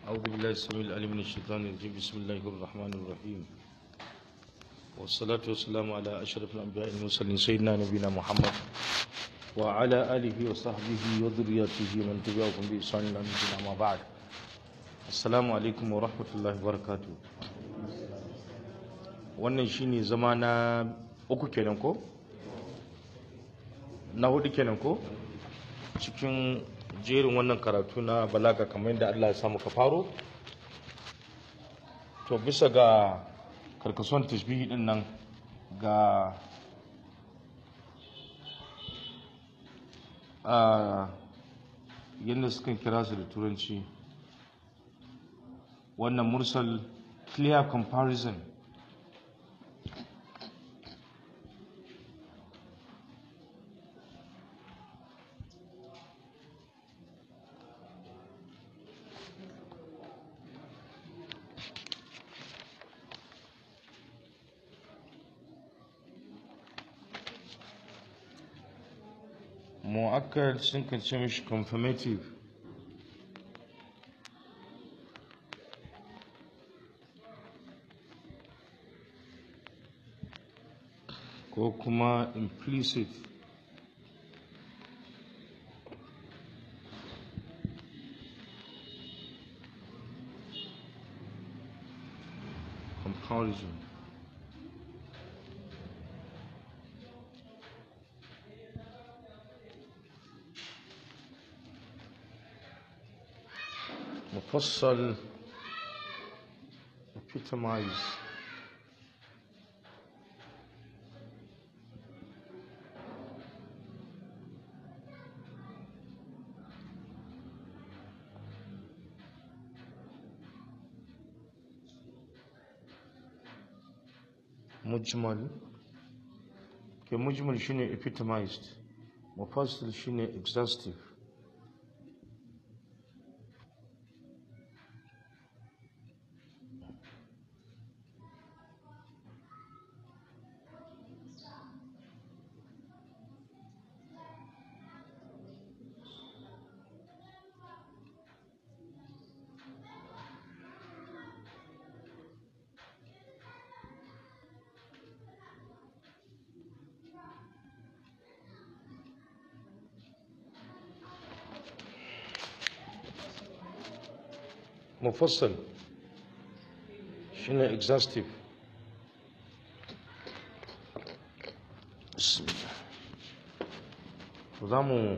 أعوذ بالله السميع العليم من الشيطان الرجيم بسم الله الرحمن الرحيم والصلاة والسلام على أشرف الأنبياء المرسلين سيدنا نبينا محمد وعلى آله وصحبه وذريته من تبعهم بإحسان إلى يوم الدين أما بعد السلام عليكم ورحمة الله وبركاته wannan shine zama na uku kenan ko na hudu kenan ko cikin jerin wannan karatu na balaga kamar yadda Allah ya samu ka faro to bisa ga karkasuwan tashbihi din nan ga a yadda suka kira su da turanci wannan mursal clear comparison mu'akkad sun kan ce mishi confirmative ko kuma implicit comparison مفصل epitomize mujmal ke mujmal shine epitomized mufassil shine exhaustive مفصل شنو exhaustive بسم الله za mu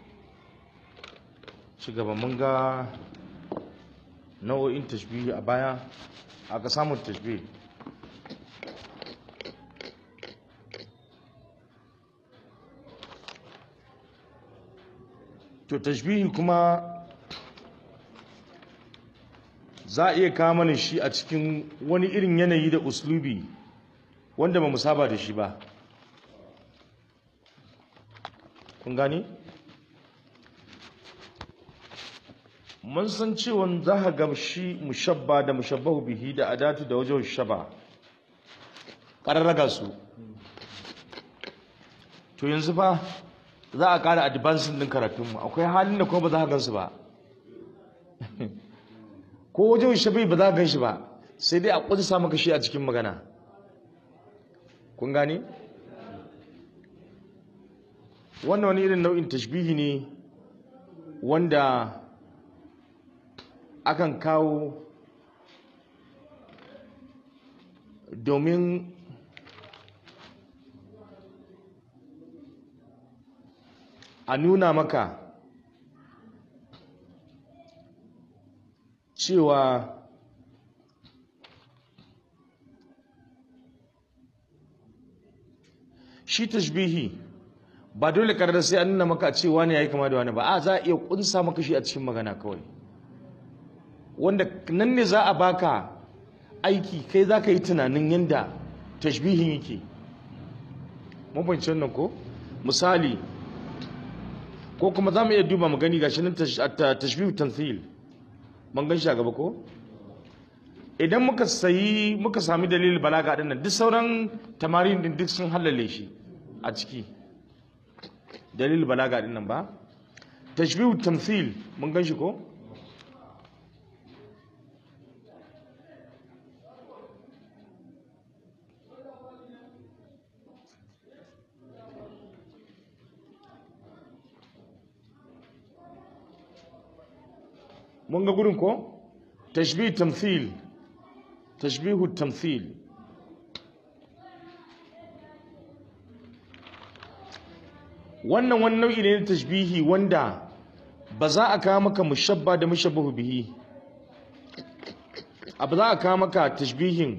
ci gaba mun ga nau'o'in tashbihi a baya aka samun tashbihi to tashbihi kuma za a iya kawo mana shi a cikin wani irin yanayi da uslubi wanda ba mu saba da shi ba kun gani mun san cewa za ka ga shi mushabba da mushabbahu bihi da adatu da wajen shaba ƙararraga su to yanzu fa za a ƙara advancing din karatunmu akwai halin da kuma ba za ka gansu ba ko wajen shabi ba za ka gan shi ba sai dai a ƙudisa maka shi a cikin magana kun gane wannan wani irin nau'in tashbihi ne wanda akan kawo domin a nuna maka cewa shi tashbihi ba dole karar sai an nuna maka cewa ne yayi kama da wani ba a za a iya kunsa maka shi a cikin magana kawai wanda nan ne za a baka aiki kai za ka yi tunanin yadda tashbihin yake mabancin nan ko misali ko kuma za mu iya duba mu gani gashi nan tashbihu tanthil man gan shi a gaba ko idan muka sayi muka sami dalilin balaga din nan duk sauran tamarin din duk sun halale shi a ciki dalilin balaga din nan ba tashbihu tamthil mun gan shi ko mun ga gurin ko tashbih tamthil tashbihu tamthil wannan wani nau'i ne na tashbihi wanda ba za a kawo maka mushabba da mushabbahu bihi abu za a kawo maka tashbihin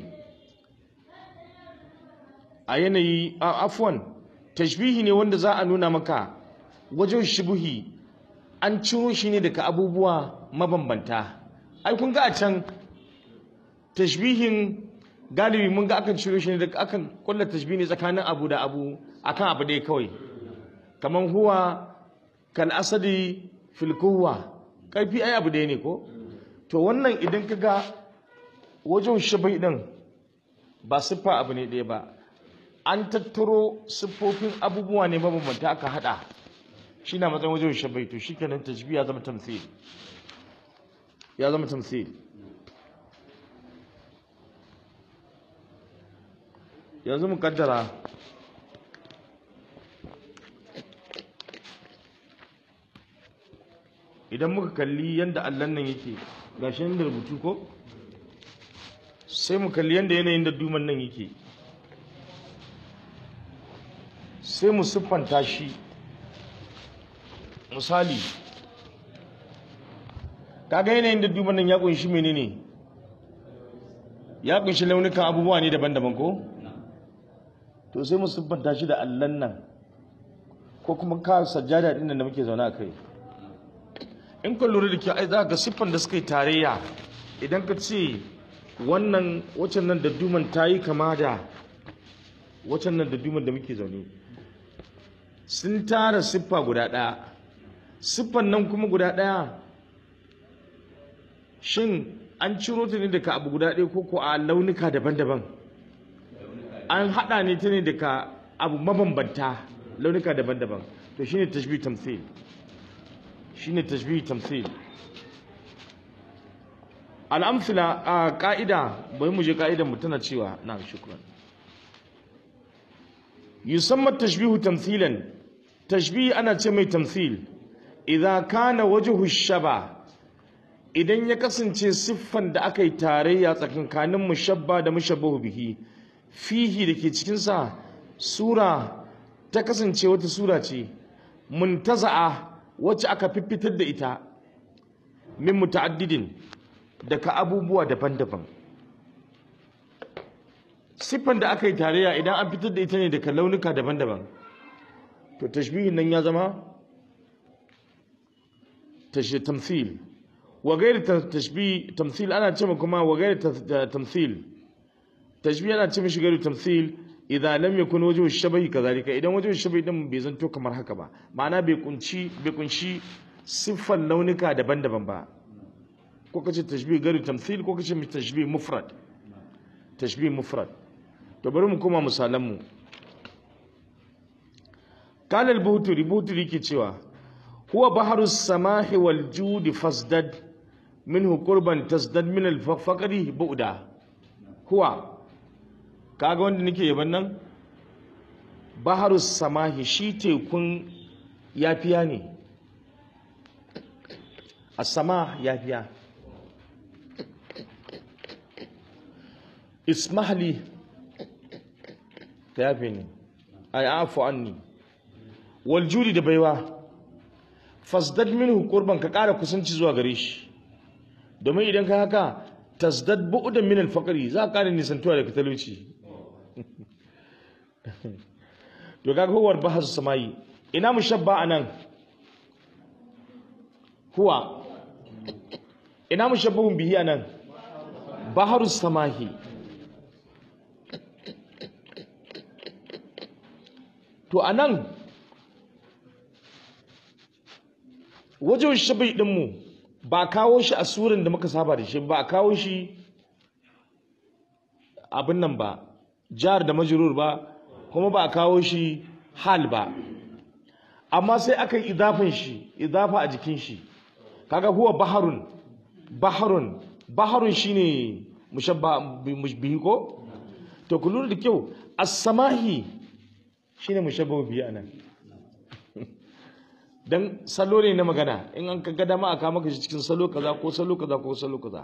a yanayi a afwan tashbihi ne wanda za a nuna maka wajen shubuhi an ciro shi ne daga abubuwa mabambanta ai kun ga a can tashbihin galibi mun ga akan ciro shi ne daga akan kulla tashbihi ne tsakanin abu da abu akan abu ɗaya kawai kamar huwa kal asadi fil quwwa karfi ai abu ɗaya ne ko to wannan idan ka ga wajen shubuhi din ba siffa abu ne ɗaya ba an tattaro siffofin abubuwa ne mabambanta aka hada shi na matsayin wajen shabai to shi kenan tajbi ya zama tamthil ya zama tamthil yanzu mu kaddara idan muka kalli yadda allon nan yake gashi da rubutu ko sai mu kalli yadda yanayin da duman nan yake sai mu siffanta shi misali kaga yanayin da duban nan ya kunshi menene ya kunshi launukan abubuwa ne daban-daban ko to sai mu siffanta shi da allan nan ko kuma ka sajjada din da muke zaune a kai in ka lura da kyau ai za ga siffan da suka yi tarayya idan ka ce wannan wacan nan da duman ta yi kama da wacan nan da duman da muke zaune sun tara siffa guda ɗaya siffan nan kuma guda ɗaya shin an ciro ta ne daga abu guda ɗaya ko ko a launuka daban-daban an haɗa ne ta ne daga abu mabambanta launuka daban-daban to shine tashbih tamthil shine tashbih tamthil al'amfila a ka'ida bai mu je ka'idan mu tana cewa na shukran yusamma tashbihu tamthilan tashbihi ana ce mai tamthil idan kana wajhu shaba idan ya kasance siffan da aka yi tarayya tsakankanin mushabba da mushabbahu bihi fihi da ke cikinsa sura ta kasance wata sura ce muntaza'a wacce aka fiffitar da ita min muta'addidin daga abubuwa daban-daban siffan da aka yi tarayya idan an fitar da ita ne daga launuka daban-daban to tashbihin nan ya zama tamthil wa gairi tashbih tamthil ana ce kuma wa gairi tamthil tashbih ana ce mishi gairi tamthil idan lam yakun wajhu shabahi kazalika idan wajhu shabahi din bai zanto kamar haka ba ma'ana bai kunci bai kunshi siffan launuka daban-daban ba ko kace tashbih gairi tamthil ko kace tashbih mufrad tashbih mufrad to bari mu koma misalan mu قال البوتري بوتري ke cewa huwa baharu samahi wal judi fasdad minhu qurban tasdad min al faqri bu'da huwa kaga wanda nake yaban nan baharu samahi shi tekun yafiya ne as-samah yafiya ismahli ka yafe ni ay afu anni waljudi da baiwa fasdad minhu qurban ka ƙara kusanci zuwa gare shi domin idan ka haka tasdad bu'dan min al-faqri za ka ƙara nisantuwa daga talauci to kaga huwar bahas samai ina mushabba anan huwa ina mushabbahun bihi anan baharus samahi to anan wajen shabai ɗinmu ba kawo shi a surin da muka saba da shi ba kawo shi abin nan ba jihar da majurur ba kuma ba kawo shi hal ba amma sai aka yi idafin shi idafa a jikin shi kaga huwa baharun baharun baharun shine mushabba bihi ko to ku lura da kyau as-samahi shine mushabba bihi anan dan salo ne na magana in an ka ga dama aka maka shi cikin salo kaza ko salo kaza ko salo kaza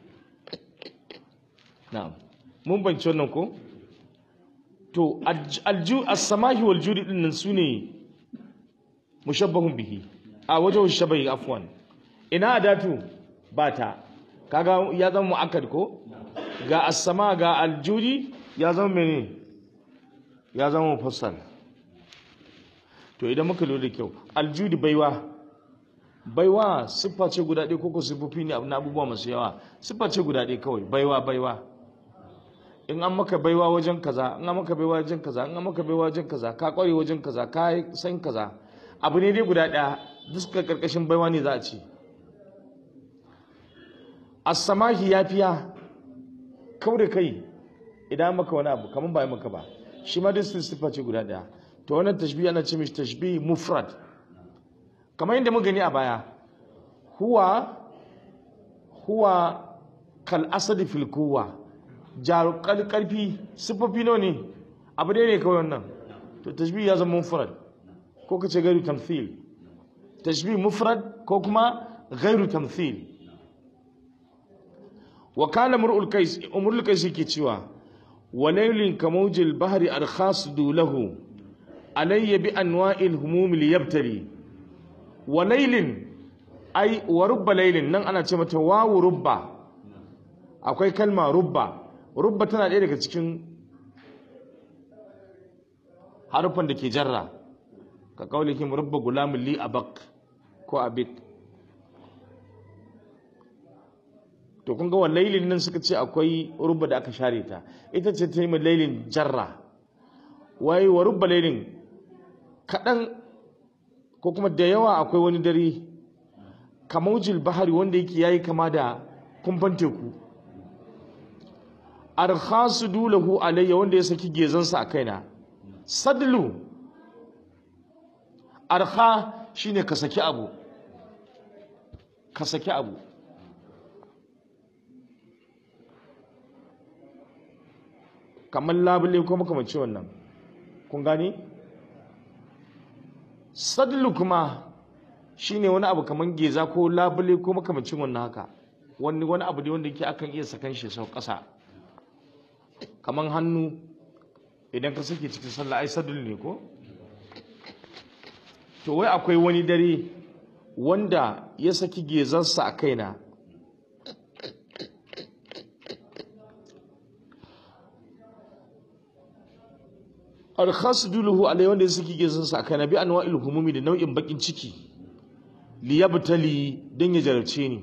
na'am mun banci wannan ko to alju as-samahi wal judi din nan sune mushabbahun bihi a wajen shabai afwan ina adatu bata kaga ya zama mu'akkad ko ga as-sama ga aljudi ya zama mene ya zama mufassal to idan muka lura da kyau aljudi baiwa baiwa siffa ce guda ɗaya koko siffofi ne na abubuwa masu yawa siffa ce guda ɗaya kawai baiwa baiwa in an maka baiwa wajen kaza in an maka baiwa wajen kaza in an maka baiwa wajen kaza ka kware wajen kaza ka san kaza abu ne dai guda ɗaya duka karkashin baiwa ne za a ce as-samahi yafiya kau da kai idan maka wani abu kamar ba maka ba shi ma dai siffa ce guda ɗaya to wannan tashbih ana ce mishi tashbih mufrad kamar yadda muka gani a baya huwa huwa kal asadi fil quwwa jar karfi sifofi nawa ne abu dai ne kawai wannan to tashbih ya zama mufrad ko kace gairu tamthil tashbih mufrad ko kuma gairu tamthil wa kana mur'ul kais umrul kais yake cewa walaylin kamawjil bahri arkhasdu lahu alayya bi anwa'il humum liyabtali walaylin ai wa rubba laylin nan ana ce mata wawu rubba akwai kalma rubba rubba tana ɗaya daga cikin harufan da ke jarra ka kaulikin rubba gulamin li abak ko abik to kun ga wa lailin nan suka ce akwai rubba da aka share ta ita ce ta yi lailin jarra wai wa rubba lailin kaɗan ko kuma da yawa akwai wani dare kamaujil bahari wanda yake yayi kama da kumfan teku arkhasu dulahu alayya wanda ya saki gezansa a kaina sadlu arkha shine ka saki abu ka saki abu kamar labule ko makamanci wannan kun gani sadlu kuma shine wani abu kamar geza ko labule ko makamacin wannan haka wani wani abu ne wanda yake akan iya sakan shi sau ƙasa kamar hannu idan ka sake cikin sallah ai sadul ne ko to wai akwai wani dare wanda ya saki gezarsa a kaina alkhasduluhu alai wanda ya saki gezarsa a kaina bi anwa'il humumi da nau'in bakin ciki liyabtali dan ya jarabce ni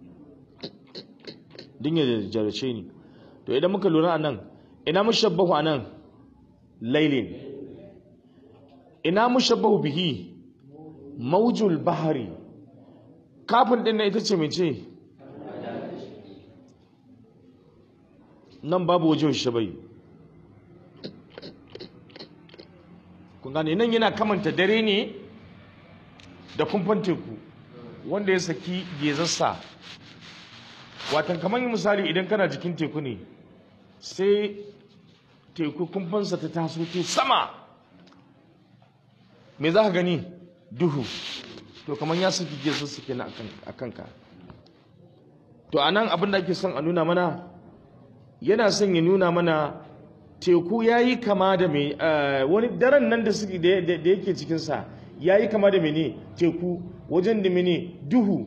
dan ya jarabce ni to idan muka lura anan ina mushabbahu anan lailin ina mushabbahu bihi maujul bahari kafin din na ita ce mece nan babu wajen shabai kun gane nan yana kamanta dare ne da kumfan teku wanda ya saki gezarsa watan kamar misali idan kana jikin teku ne sai teku kumfansa ta taso ta sama me za ka gani duhu to kamar ya saki gezarsa kenan a kanka to a nan abin da ake son a nuna mana yana son ya nuna mana teku ya yi kama da mai wani daren nan da yake cikinsa ya yi kama da mene teku wajen da mene duhu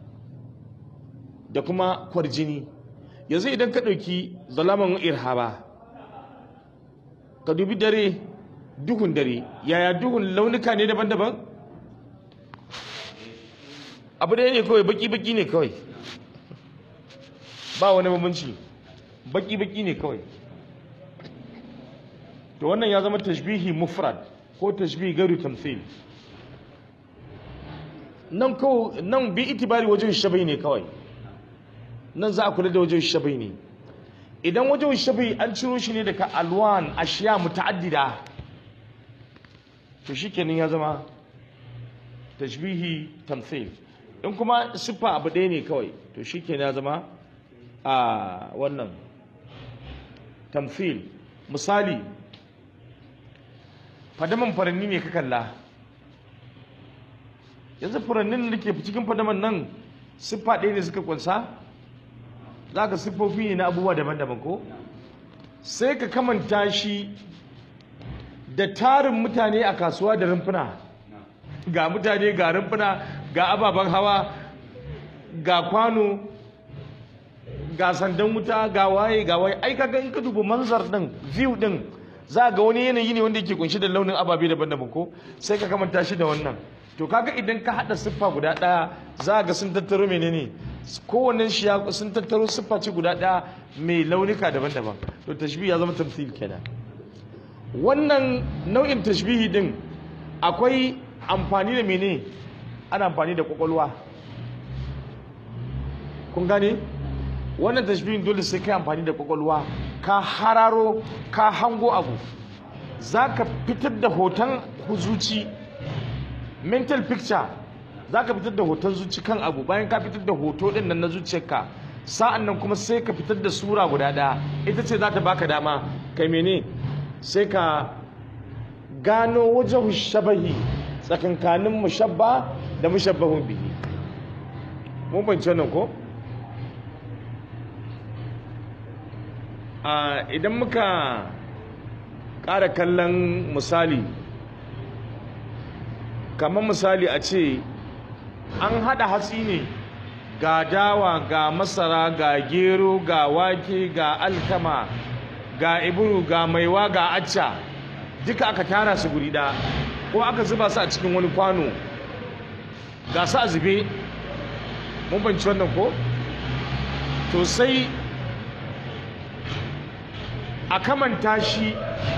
da kuma kwarjini yanzu idan ka ɗauki zalaman irhaba ka dubi dare duhun dare yaya duhun launuka ne daban-daban abu ɗaya ne kawai baki-baki ne kawai ba wani bambanci baki-baki ne kawai to wannan ya zama tashbihi mufrad ko tashbihi garu tamthil nan ko nan bi itibari wajen shabai ne kawai nan za a kula da wajen shabai ne idan wajen shabai an ciro shi ne daga alwan ashiya muta'addida to shikenan ya zama tashbihi tamthil in kuma siffa abu ɗaya ne kawai to shikenan ya zama a wannan tamthil misali fadaman faranni ne ka kalla yanzu furannin da ke cikin fadaman nan siffa ɗaya ne suka kunsa za ka siffofi ne na abubuwa daban-daban ko sai ka kamanta shi da tarin mutane a kasuwa da rumfuna ga mutane ga rumfuna ga ababen hawa ga kwano ga sandan wuta ga waye ga waye ai kaga in ka duba manzar din view din za ga wani yanayi ne wanda yake kunshi da launin ababe daban-daban ko sai ka kamanta shi da wannan to kaga idan ka hada siffa guda daya za ga sun tattaro menene kowannen shi ya sun tattaro siffa ce guda daya mai launuka daban-daban to tashbih ya zama tamthil kenan wannan nau'in tashbihi din akwai amfani da mene ana amfani da kwakwalwa kun gane wannan tashbihin dole sai kai amfani da kwakwalwa ka hararo ka hango abu za ka fitar da hoton zuci mental picture za ka fitar da hoton zuci kan abu bayan ka fitar da hoto din nan na zuciyarka sa'an nan kuma sai ka fitar da sura guda ɗaya ita ce za ta baka dama kai mene sai ka gano wajen shabahi tsakankanin mushabba da mushabbahun bihi mun bance wannan ko idan muka ƙara kallon misali kamar misali a ce an haɗa hatsi ne ga dawa ga masara ga gero ga wake ga alkama ga iburu ga maiwa ga acca duka aka tara su guri ɗaya ko aka zuba su a cikin wani kwano ga su a zube mun banci wannan ko to sai a kamanta shi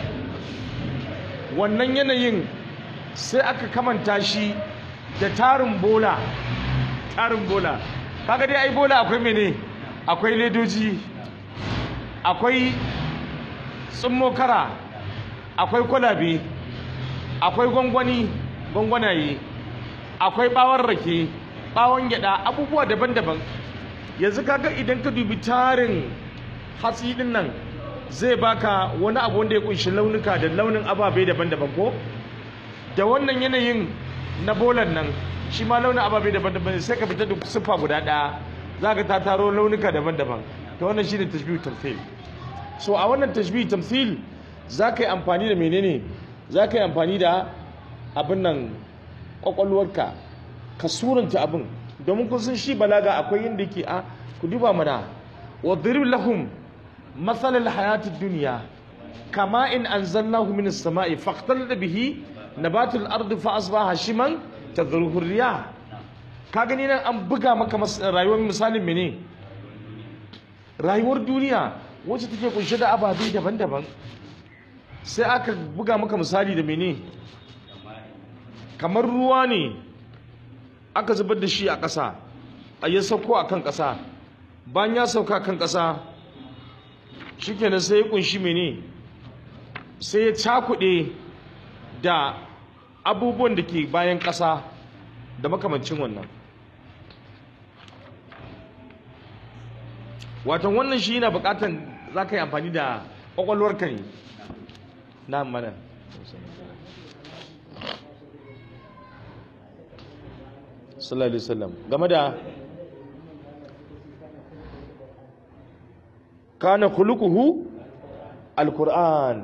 wannan yanayin sai aka kamanta shi da tarin bola tarin bola kaga dai ai bola akwai mene akwai ledoji akwai kara akwai kwalabe akwai gwangwani gwangwanaye akwai bawon rake bawon gyada abubuwa daban-daban yanzu kaga idan ka dubi tarin hatsi din nan zai baka wani abu wanda ya kunshi launuka da launin ababe daban-daban ko da wannan yanayin na bolan nan shi ma launin ababe daban-daban sai ka fita da siffa guda ɗaya za ka ta taro launuka daban-daban ta wannan shi ne tashbihu tamthil so a wannan tashbihu tamthil za ka yi amfani da menene za ka yi amfani da abin nan kwakwalwarka ka suranta abin domin kun san shi balaga akwai inda yake a ku duba mana wa lahum مثل الحياة الدنيا كما إن أنزلناه من السماء فاختلط به نبات الأرض فأصبح هشيما تذروه الرياح kagani nan an buga maka rayuwar misalin mene rayuwar duniya wacce take kunshe da ababe daban-daban sai aka buga maka misali da mene kamar ruwa ne aka zubar da shi a ƙasa a ya sauko a kan ƙasa bayan ya sauka kan ƙasa shikenan sai ya kunshi mene sai ya cakuɗe da abubuwan da ke bayan ƙasa da makamancin wannan watan wannan shi yana buƙatan za ka yi amfani da ƙwaƙwalwarka ne na mana sallallahu alaihi wasallam game da kana khuluquhu alquran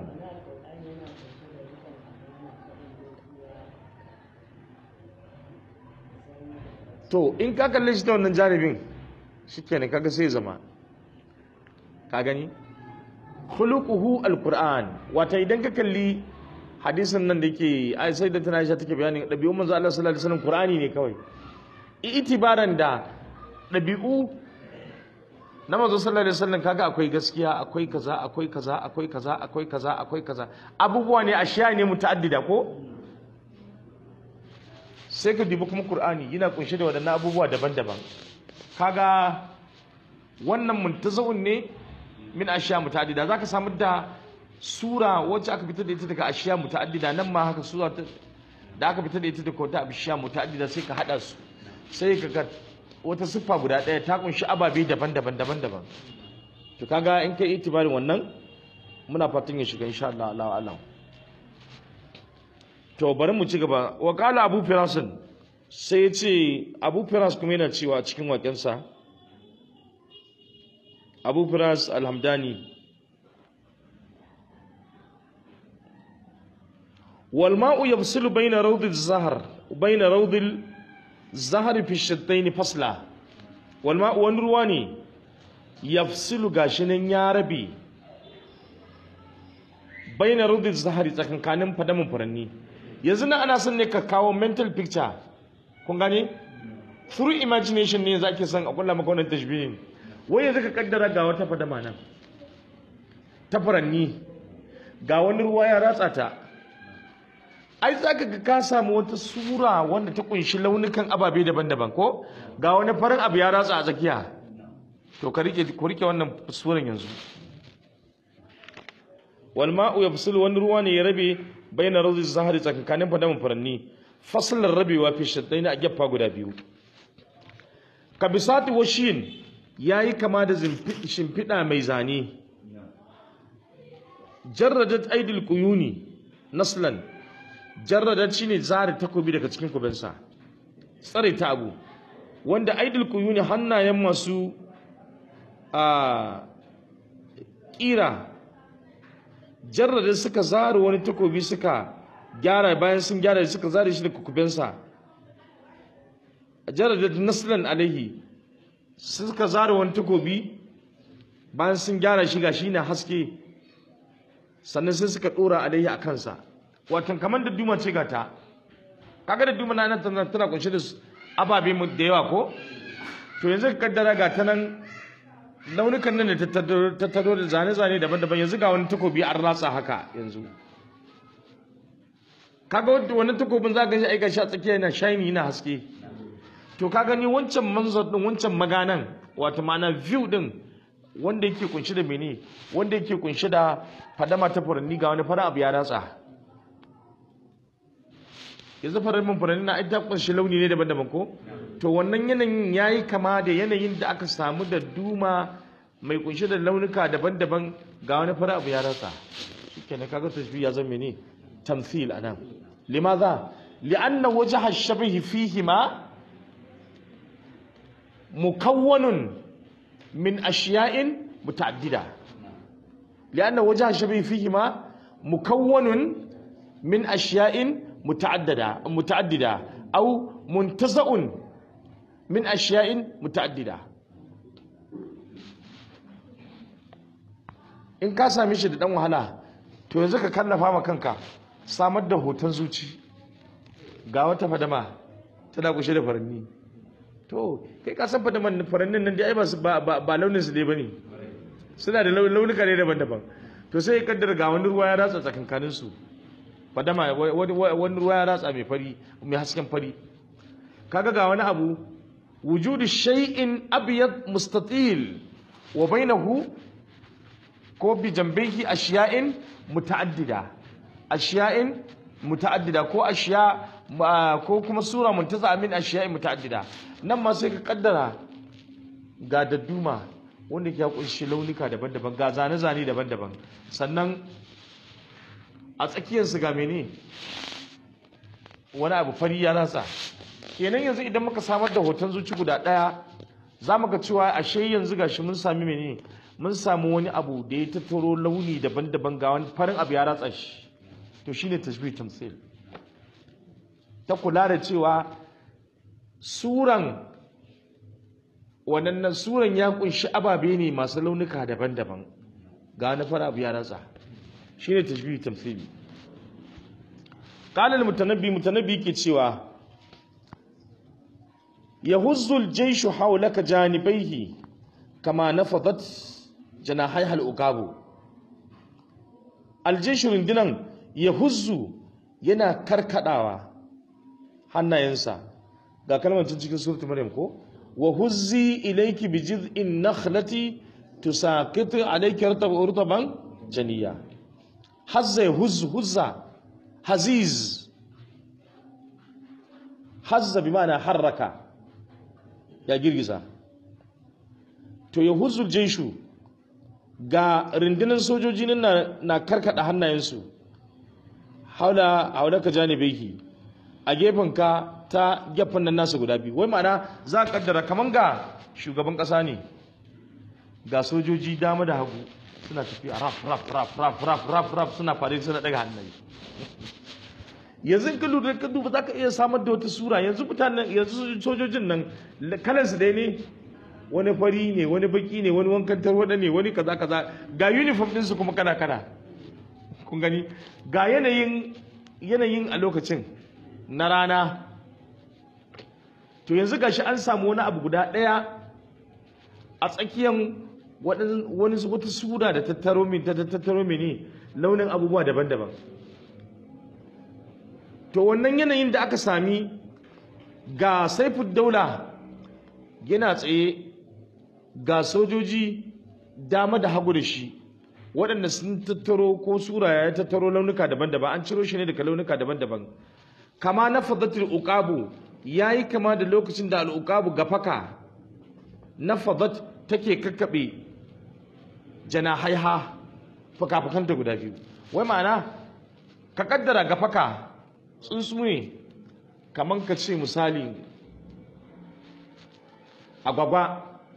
to in ka kalle shi ta wannan jaribin shikenan kaga sai zama ka gani khuluquhu alquran wata idan ka kalli hadisin nan da yake ai sai da tana Aisha take bayanin dabi'un manzo Allah sallallahu alaihi wasallam qur'ani ne kawai itibaran da dabi'u na manzo sallallahu alaihi wasallam kaga akwai gaskiya akwai kaza akwai kaza akwai kaza akwai kaza akwai kaza abubuwa ne ashiya ne mutaaddida ko sai ka dubi kuma qur'ani yana kunshe da wadannan abubuwa daban-daban kaga wannan muntazawun ne min ashiya mutaaddida zaka samu da sura wacce aka fitar da ita daga ashiya mutaaddida nan ma haka sura da aka fitar da ita daga wata ashiya mutaaddida sai ka hada su sai ka ga wata siffa guda ɗaya ta kunshi ababe daban-daban daban-daban to kaga in kai itibarin wannan muna fatan ya shiga insha Allah Allah Allah to bari mu ci gaba wa qala abu firasin sai ya ce abu firas kuma yana cewa cikin waƙensa abu firas alhamdani walma'u yafsilu bayna rawdil zahar bayna rawdil zahar fi shattaini fasla walma'u wani ruwa ne yafsilu gashi nan ya rabe bayna rawdil zahari tsakankanin fadamin furanni yanzu na ana son ne ka kawo mental picture kun gane through imagination ne za ke son a kulla maka wannan tashbihin wai yanzu ka kaddara ga wata fadama nan ta furanni ga wani ruwa ya ratsa ta ai za ka ga ka samu wata sura wanda ta kunshi launukan ababe daban-daban ko ga wani farin abu ya ratsa a tsakiya to ka rike ku rike wannan suran yanzu wal ma'u yafsilu wani ruwa ne ya rabe baina rawzi zahari tsakankanin fadamin furanni fasalar rabewa fi shaddaini a gefa guda biyu kabisati washin yayi kama da shimfiɗa mai zane jarradat aidil quyuni naslan jarradat shine zari takobi daga cikin kubensa tsare ta abu wanda aidil quyuni hannayen masu a kira jarradat suka zari wani takobi suka gyara bayan sun gyara suka zare shi da kukubensa jarradat naslan alaihi suka zare wani takobi bayan sun gyara shi gashi na haske sannan sai suka dora alaihi a kansa watan kamar da duma ce gata kaga da duma na nan tana tana kunshe da ababe da yawa ko to yanzu ka kaddara ga ta nan launukan nan da ta taro da zane-zane daban-daban yanzu ga wani takobi an ratsa haka yanzu kaga wannan takobin za ka shi aika shi a tsakiya yana shiny yana haske to ka gani wancan manzar din wancan maganan wato ma'ana view din wanda yake kunshi da mene wanda yake kunshi da fadama ta furanni ga wani fara abu ya ratsa yanzu farar furanni na ita kunshi launi ne daban-daban ko to wannan yanayin yayi kama da yanayin da aka samu da duma mai kunshi da launuka daban-daban ga wani fara abu ya ratsa shikenan kaga tashbih ya zama mene tamthil anan limadha li'anna wajha ash-shabih fihima mukawwanun min ashiya'in muta'addida li'anna wajha ash-shabih fihima mukawwanun min ashiya'in muta'addida muta'addida aw muntaza'un min ashiya'in muta'addida in ka same shi da dan wahala to yanzu ka kallafa ma kanka samar da hoton zuci ga wata fadama tana kushe da faranni to kai ka san fadaman farannin nan dai ai ba ba launin su dai bane suna da launuka ne daban-daban to sai ya kaddara ga wani ruwa ya ratsa tsakankanin su fadama wani ruwa ya ratsa mai fari mai hasken fari kaga ga wani abu wujudu shay'in abyad mustatil wa bainahu ko bi jambihi ashiya'in muta'addida ashiya'in muta'addida ko ashiya ko kuma sura muntaza min ashiya'in muta'addida nan ma sai ka kaddara ga dadduma wanda ke kunshi launuka daban-daban ga zane-zane daban-daban sannan a tsakiyar su ga mene wani abu fari ya rasa kenan yanzu idan muka samar da hoton zuci guda daya za mu ga cewa ashe yanzu gashi mun sami mene mun samu wani abu da ya tattaro launi daban-daban ga wani farin abu ya ratsa shi to shine tashbih tamthil ta kula da cewa suran wannan suran ya kunshi ababe ne masu launuka daban-daban ga wani fara abu ya ratsa shine tashbih tamthili qala al-mutanabbi mutanabbi ke cewa yahuzzu al-jayshu hawlaka janibaihi kama nafadat janahai al-uqabu al-jayshu rundunan yahuzzu yana karkadawa hannayensa ga kalmar cikin suratul maryam ko wa huzzi ilayki bi jiz'in nakhlati tusaqitu alayki rutaban janiya hazza huzz huzza haziz hazza bi ma'ana harraka ya girgiza to ya huzzul jaishu ga rundunar sojoji nan na karkada hannayensu haula haula ka janibeki a gefen ka ta gefen nan nasu guda biyu wai ma'ana za a kaddara kaman ga shugaban kasa ne ga sojoji dama da hagu suna tafiya raf raf raf raf raf raf raf suna fare suna daga hannaye yanzu in ka lura ka duba za ka iya samar da wata sura yanzu mutanen yanzu sojojin nan kalansu dai ne wani fari ne wani baki ne wani wankan tarwada ne wani kaza kaza ga uniform ɗinsu kuma kana kana kun gani ga yanayin yanayin a lokacin na rana to yanzu gashi an samu wani abu guda ɗaya a tsakiyan wani wata sura da tattaro min ta tattaro mene launin abubuwa daban-daban to wannan yanayin da aka sami ga saifud daula yana tsaye ga sojoji dama da hagu da shi waɗanda sun tattaro ko sura ya tattaro launuka daban-daban an ciro shi ne daga launuka daban-daban kama na fadatul uqabu yayi kama da lokacin da al-uqabu gafaka na fadat take kakkabe janahaiha fuka-fukanta guda biyu wai ma'ana ka kaddara gafaka tsuntsu ne kaman ka ce misali agwagwa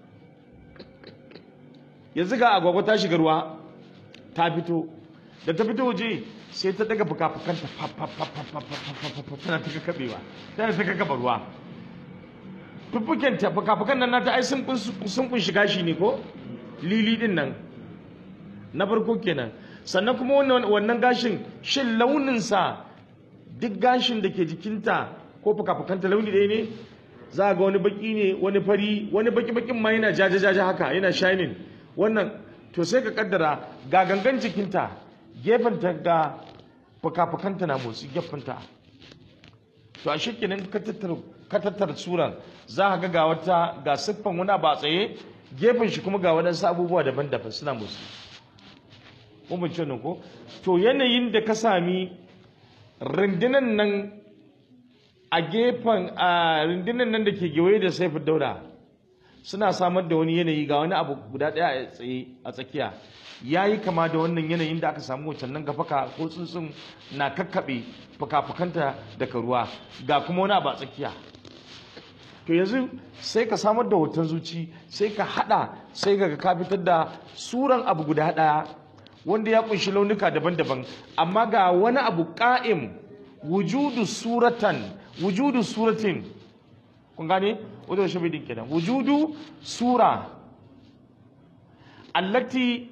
yanzu ga agwagwa ta shiga ruwa ta fito da ta fito waje sai ta daga fuka-fukanta tana ta kakabewa tana ta kakaba ruwa fufukenta fuka-fukan nan nata ai sun kunshi gashi ne ko lili din nan na farko kenan sannan kuma wannan gashin shin launinsa duk gashin da ke jikinta ko fuka-fukanta launi ɗaya ne za ga wani baki ne wani fari wani baki-bakin ma yana jaja-jaja haka yana shining wannan to sai ka kaddara ga gangan jikinta gefenta ga fuka-fukanta na motsi gefenta to a shekinan ka tattara tsuran za ka ga ga wata ga siffan wani ba tsaye gefen shi kuma ga waɗansu abubuwa daban-daban suna motsi mun ce ko to yanayin da ka sami rundunan nan a gefen a rundunan nan da ke gewaye da saifin daula suna samar da wani yanayi ga wani abu guda ɗaya a tsaye a tsakiya ya yi kama da wannan yanayin da aka samu wancan nan gafaka ko tsuntsun na kakkaɓe fuka-fukanta daga ruwa ga kuma wani abu a tsakiya to yanzu sai ka samar da hoton zuci sai ka haɗa sai ka ka fitar da suran abu guda ɗaya wanda ya kunshi launuka daban-daban amma ga wani abu ƙa'im wujudu suratan wujudu suratin kun gane wadda shi bidin kenan wujudu sura allati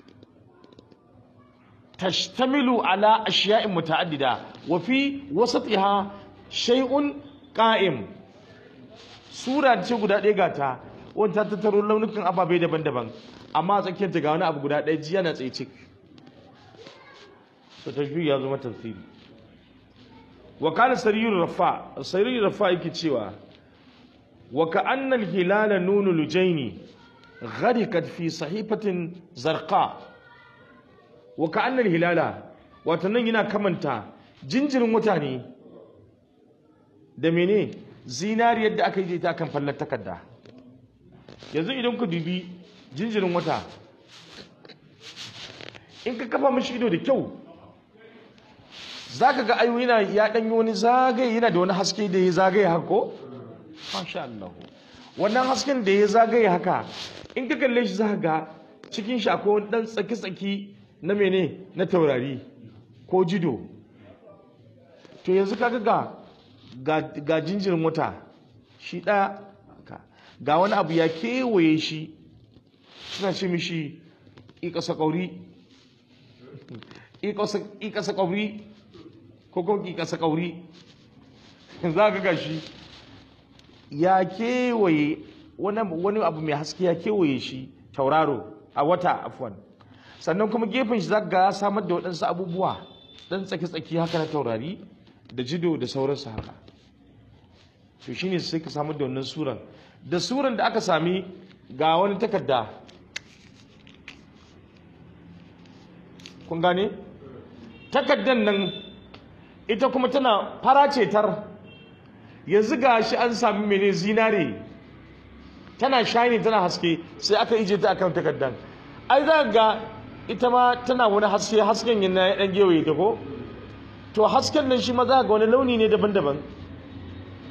tashtamilu ala ashiya'in muta'addida wa fi wasatiha shay'un qa'im sura ce guda ɗaya gata wanda ta tattaro launukan ababai daban-daban amma a tsakiyarta ga wani abu guda ɗaya jiya na tsaye cik to tashbih ya zama tafsiri wa kana sariyur rafa sariyur rafa yake cewa wa ka anna al-hilala nunu lujaini gharikat fi sahifatin zarqa wa ka anna al-hilala wato nan yana kamanta jinjirin wata ne da mene zinariyar da aka yi ta kan fallar takarda yanzu idan ku dubi jinjirin wata in ka kafa mashi ido da kyau za ka ga ayo yana ya ɗanyi wani zagaye yana da wani haske da ya zagaye haka ko? Masha Allah. Wannan hasken da ya zagaye haka in ka kalle shi za ka ga cikin shi akwai wani ɗan tsaki-tsaki na mene na taurari ko jido. To yanzu ka ga ga jinjirin wata shi ɗaya ga wani abu ya kewaye shi suna ce mishi ƙiƙasa ƙauri ƙiƙasa ƙauri ko kuma ƙiƙasa ƙauri za ka gashi ya kewaye wani abu mai haske ya kewaye shi tauraro a wata afwan sannan kuma gefen shi za ka ga samar da waɗansu abubuwa ɗan tsaki-tsaki haka na taurari da jido da sauransu haka to shine sai ka samar da wannan suran da suran da aka sami ga wani takarda kun gane takardan nan ita kuma tana fara cetar yanzu ga shi an sami mene zinare tana shine tana haske sai aka ije ta akan takardan ai za ga ita ma tana wani haske hasken yana ya dan gewaye ta ko to hasken nan shi ma za ga wani launi ne daban-daban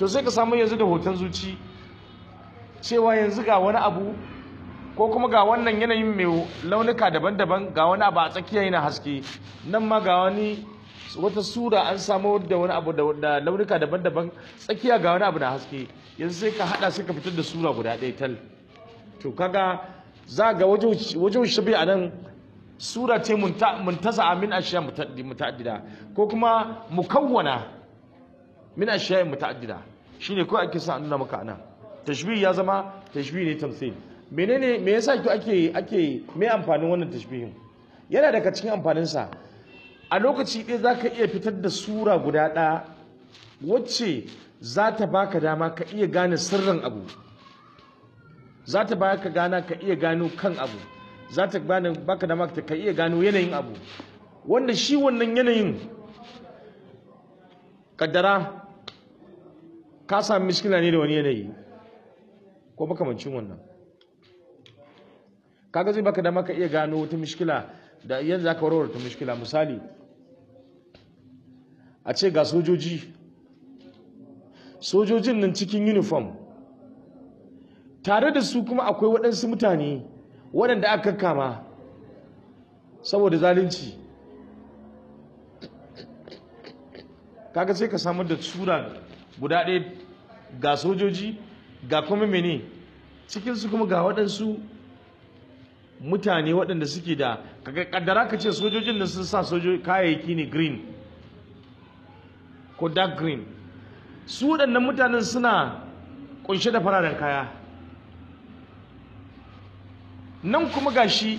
to sai ka samu yanzu da hoton zuci cewa yanzu ga wani abu ko kuma ga wannan yanayin mai launuka daban-daban ga wani abu a tsakiya yana haske nan ma ga wani wata sura an samu da wani abu da launuka daban-daban tsakiya ga wani abu na haske yanzu sai ka hada sai ka fitar da sura guda ɗaya tal to kaga za ga wajen shabi a nan sura ce muntasa min ashiya muta'addida ko kuma mukawwana min ashiya muta'addida shine ko ake sa nuna maka anan tashbih ya zama tashbih ne tamthil menene me yasa ki ake ake me amfanin wannan tashbihin yana daga cikin amfanin sa a lokaci ɗaya zaka iya fitar da sura guda ɗaya wacce za ta baka dama ka iya gane sirrin abu za ta baka gana ka iya gano kan abu za ta baka dama ka iya gano yanayin abu wanda shi wannan yanayin kaddara ka sami miskila ne da wani yanayi ko makamancin wannan kaga zai baka dama ka iya gano wata mishkila da yanzu za ka warware ta mishkila misali a ce ga sojoji sojojin nan cikin uniform tare da su kuma akwai waɗansu mutane waɗanda aka kama saboda zalunci kaga sai ka samar da tsura guda ɗaya ga sojoji ga kuma mene cikinsu kuma ga waɗansu mutane waɗanda suke da kaddara ka ce sojojin da sun sa kayayyaki ne green ko dark green su waɗannan mutanen suna ƙunshe da fararen kaya nan kuma ga shi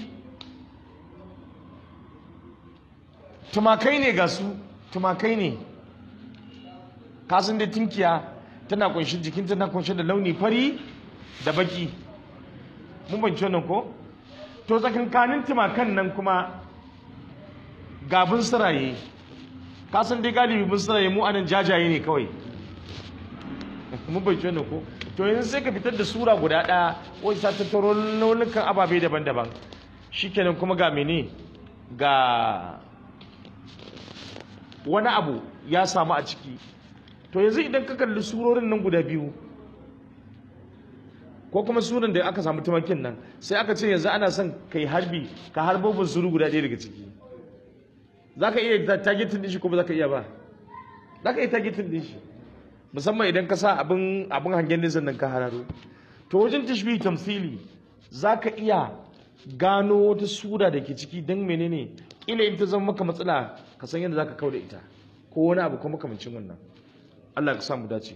tumakai ne ga su tumakai ne kasan da tinkiya tana kunshi jikin tana kunshi da launi fari da baki mun banci wannan ko to tsakankanin tumakan nan kuma gabin siraye kasan dai galibi bin siraye mu anan jajaye ne kawai mun banci wannan ko to yanzu sai ka fitar da sura guda ɗaya wacce ta tattaro launukan ababe daban-daban shikenan kuma ga mene ga wani abu ya samu a ciki to yanzu idan ka kalli surorin nan guda biyu ko kuma suran da aka samu tumakin nan sai aka ce yanzu ana son kai harbi ka harbo bunsuru guda ɗaya daga ciki za ka iya targetin din shi ko ba za ka iya ba za ka iya targetin din shi musamman idan ka sa abin abin hangen nesa nan ka hararo to wajen tashbih tamthili za ka iya gano wata sura da ke ciki don menene ila in ta zama maka matsala ka san yadda za ka kauda ita ko wani abu kuma makamancin wannan Allah ka samu dace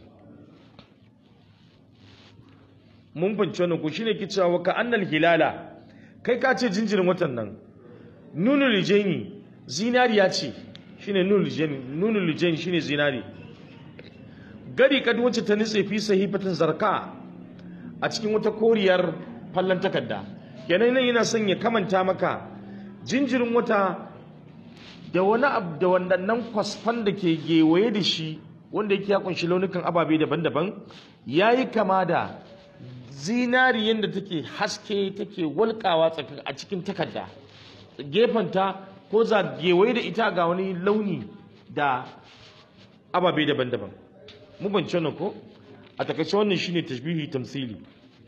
mun fahimci wannan ko shine ke cewa ka annal hilala kai ka ce jinjirin watan nan nunul lijani zinariya ce shine nunul lijani nunul lijani shine zinari gari kad wacce ta nitse fi sahifatin zarka a cikin wata koriyar fallan takarda kenan nan yana son ya kamanta maka jinjirin wata da wani abu da wannan kwasfan da ke gewaye da shi wanda yake ya kunshi launukan ababe daban-daban ya yi kama da zinari yadda take haske take walƙawa a cikin takarda gefenta ko za gewaye da ita ga wani launi da ababe daban-daban mu ban wannan ko a takaice wannan shine tashbihi tamsili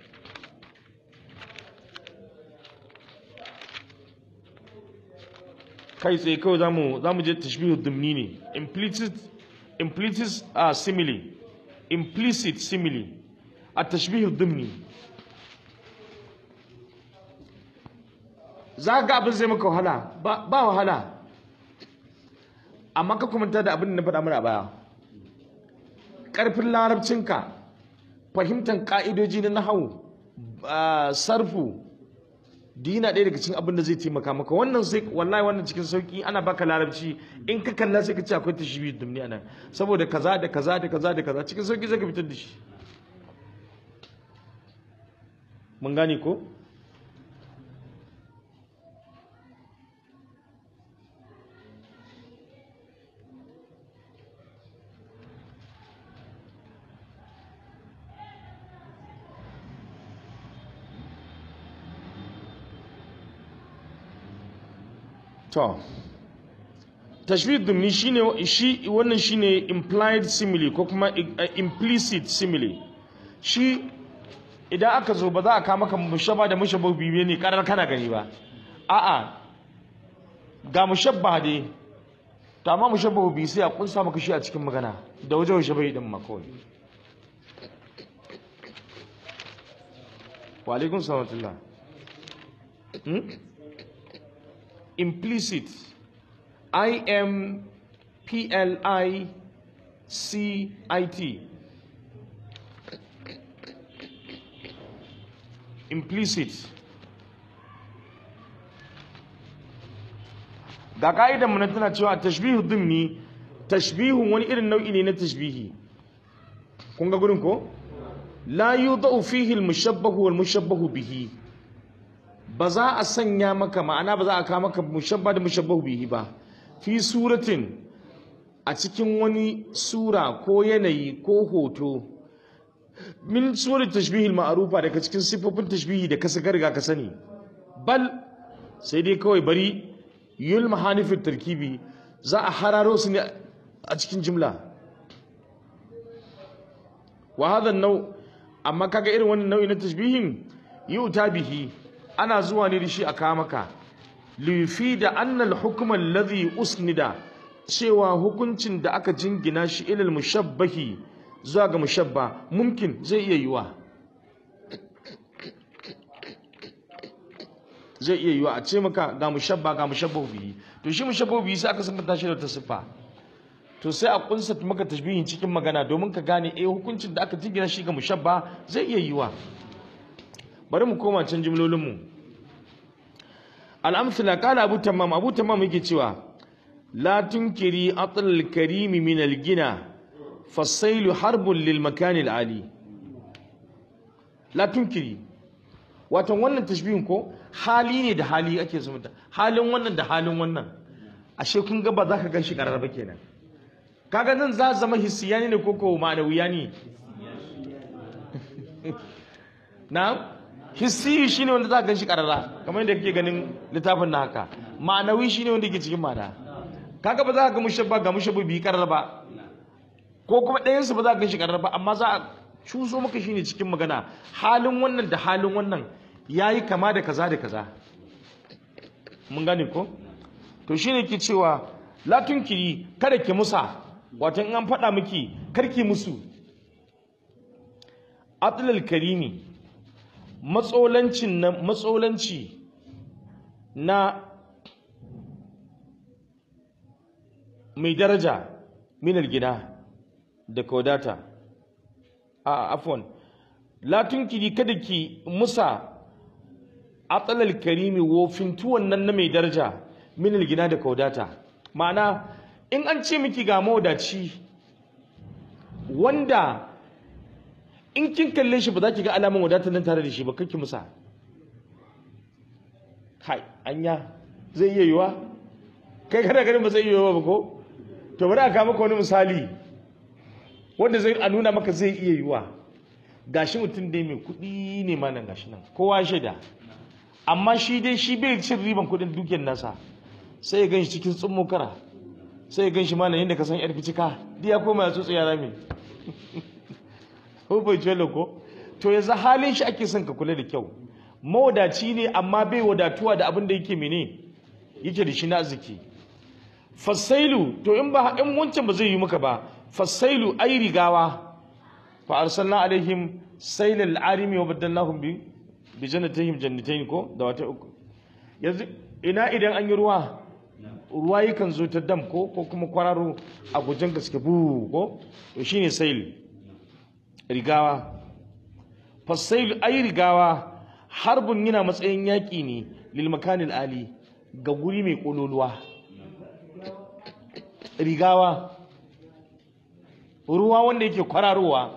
kai tsaye kawai zamu zamu je tashbihu dumni ne implicit implicit uh, simile implicit simile a tashbihu dumni za ga abin zai maka wahala ba wahala amma ka kumanta da abin da na faɗa mana a baya ƙarfin larabcinka fahimtar ƙa'idoji na nahawu sarfu dina ɗaya daga cikin abin da zai taimaka maka wannan sai wallahi wannan cikin sauki ana baka larabci in ka kalla sai ka ce akwai tashbihi duniya nan saboda kaza da kaza da kaza da kaza cikin sauki zai ka fitar da shi mun gane ko to tashbih dumni shine shi wannan shine implied simile ko kuma uh, implicit simile shi idan aka zo ba za a kama maka mushaba da mushabba bibiye ne karar kana gani ba a'a ga mushabba dai to amma mushabba bi sai a kunsa maka shi a cikin magana da waje waje bai din ma kawai wa alaikum salam hmm? implicit I M P L I C I T implicit ga ka'idan mu na tana cewa tashbihu dimni tashbihun wani irin nau'i ne na tashbihi kun ga gurin ko la yudau fihi al-mushabbahu wal mushabbahu bihi ba za a sanya maka ma'ana ba za a kawo maka mushabba da mushabbahu bihi ba fi suratin a cikin wani sura ko yanayi ko hoto min surat tashbihil ma'rufa daga cikin sifofin tashbihi da ka saka riga ka sani bal sai dai kawai bari yul mahanifin tarkibi za a hararo su ne a cikin jimla wa hadha nau amma kaga irin wannan nau'i na tashbihin yuta bihi ana zuwa ne da shi a kawo maka lifi da annal hukumar ladhi usnida cewa hukuncin da aka jingina shi ilal mushabbahi zuwa ga mushabba mumkin zai iya yiwa zai iya yiwa a ce maka ga mushabba ga mushabbahu bihi to shi mushabbahu bihi sai aka sabanta shi da ta siffa to sai a kunsa maka tashbihin cikin magana domin ka gane eh hukuncin da aka jingina shi ga mushabba zai iya yiwa bari mu koma can jimlolin mu al-amsala qala abu tamam abu tamam yake cewa la tunkiri atlal karimi min al-gina fasailu harbun lil makani al-ali la tunkiri wato wannan tashbihin ko hali ne da hali ake zumunta halin wannan da halin wannan ashe kun ga ba za ka gan shi karar ba kenan kaga nan za zama hissiyani ne ko ko ma'anawiya ne na hissi shine wanda za ka gan shi karara kamar yadda kake ganin littafin na haka ma'anawi shine wanda yake cikin ma'ana kaga ba za ka ga mushabba ga mushabba bi karara ba ko kuma ɗayan su ba za ka gan shi karara ba amma za a cuso maka shine cikin magana halin wannan da halin wannan yayi kama da kaza da kaza mun gane ko to shine ke cewa la tunkiri kada ki musa wato in an faɗa miki karki musu atlal karimi matsolancin na matsolanci na mai daraja minar gida da kodata a afwan la tunkiri kada ki musa atsalal karimi wofintuwan nan na mai daraja minal gina da kaudata ma'ana in an ce miki ga mawadaci wanda in kin kalle shi ba za ki ga alamun wadatar nan tare da shi ba kake musa kai anya zai iya yiwa kai kada ganin ba zai iya yiwa ba ko to bari a kawo maka wani misali wanda zai a nuna maka zai iya yiwa gashi mutum dai mai kuɗi ne ma nan gashi nan kowa shaida amma shi dai shi bai cin riban kuɗin dukiyar nasa sai ya gan shi cikin tsummo kara sai ya gan shi mana yadda ka san yar ficika duk ya koma ya tsotsi yara mai ko bai jelo ko to yanzu halin shi ake son ka kula da kyau mawadaci ne amma bai wadatuwa da abin da yake mene yake da shi na arziki fasailu to in ba in wancan ba zai yi maka ba fasailu ai rigawa fa arsalna alaihim sailal arimi wa badalnahum bi bi jannatihim jannatayn ko da wata uku yanzu ina idan an yi ruwa ruwa yakan zo ta dam ko ko kuma kwararo a gujen gaske bu ko to shine sail rigawa fasailu ai rigawa harbun yana matsayin yaƙi ne lil makanil ali ga guri mai kololuwa rigawa ruwa wanda yake kwararowa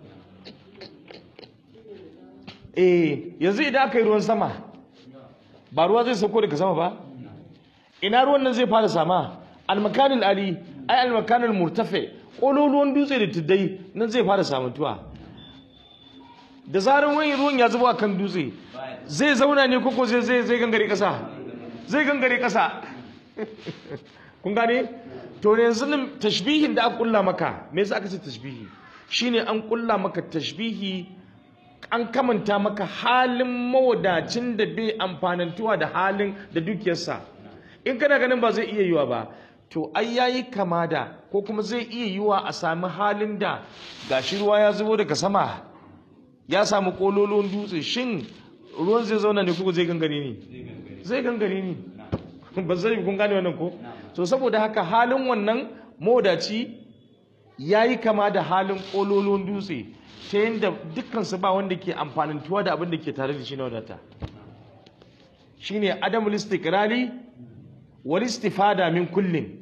eh yanzu idan aka yi ruwan sama ba ruwa zai sauko daga sama ba ina ruwan nan zai fara sama almakanil ali ai almakanil murtafe kololuwan dutse da tuddai nan zai fara samantuwa da zarar wani ruwan ya zuba kan dutse zai zauna ne koko zai zai zai gangare kasa zai gangare kasa kun gane to yanzu nan tashbihin da aka kulla maka me yasa aka ce tashbihi shine an kulla maka tashbihi an kamanta maka halin mawadacin da bai amfanantuwa da halin da dukiyarsa in kana ganin ba zai iya yiwa ba to ai yayi kama da ko kuma zai iya yiwa a sami halin da gashi ruwa ya zubo daga sama ya samu kololon dutse shin ruwan zai zauna ne ko zai gangare ne zai gangare ne ba zai kun gane wannan ko so saboda haka halin wannan modaci yayi kama da halin kololon dutse ta yadda dukkansu ba wanda ke amfanintuwa da abin da ke tare da shi na wadata shine adamul istiqrari wal istifada min kullin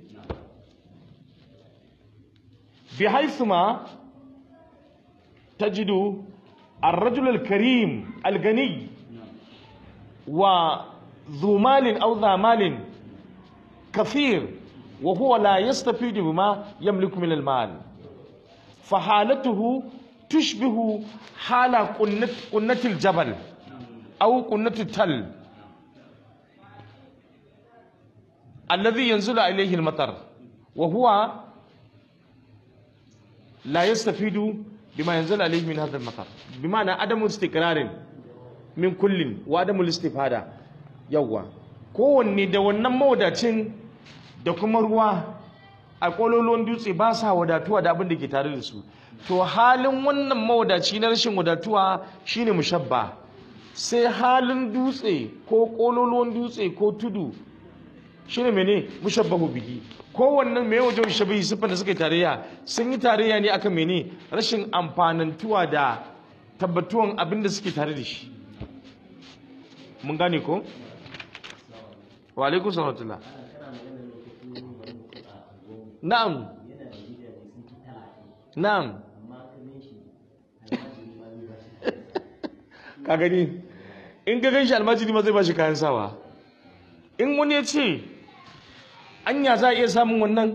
بحيث ما تجد الرجل الكريم الغني وذو مال أو ذا مال كثير وهو لا يستفيد بما يملك من المال فحالته تشبه حال قنة, قنة الجبل أو قنة التل الذي ينزل إليه المطر وهو لا يستفيد بما ينزل عليه من هذا المطر بمعنى عدم استقرار من كل وعدم الاستفادة يوا kowanne da wannan mawadacin da kuma ruwa a kololon dutse ba sa wadatuwa da abin da ke tare da su to halin wannan mawadaci na rashin wadatuwa shine mushabba sai halin dutse ko kololon dutse ko tudu shine mene mushabbahu bihi kowannen mai wajen shabihi siffar da suka yi tarayya sun yi tarayya ne akan mene rashin amfanantuwa da tabbatuwan abin da suke tare da shi mun gane ko wa alaikum salatullah na'am na'am ka gani in ka gan shi almajiri ma zai ba shi kayan sawa in wani ya ce anya za a iya samun wannan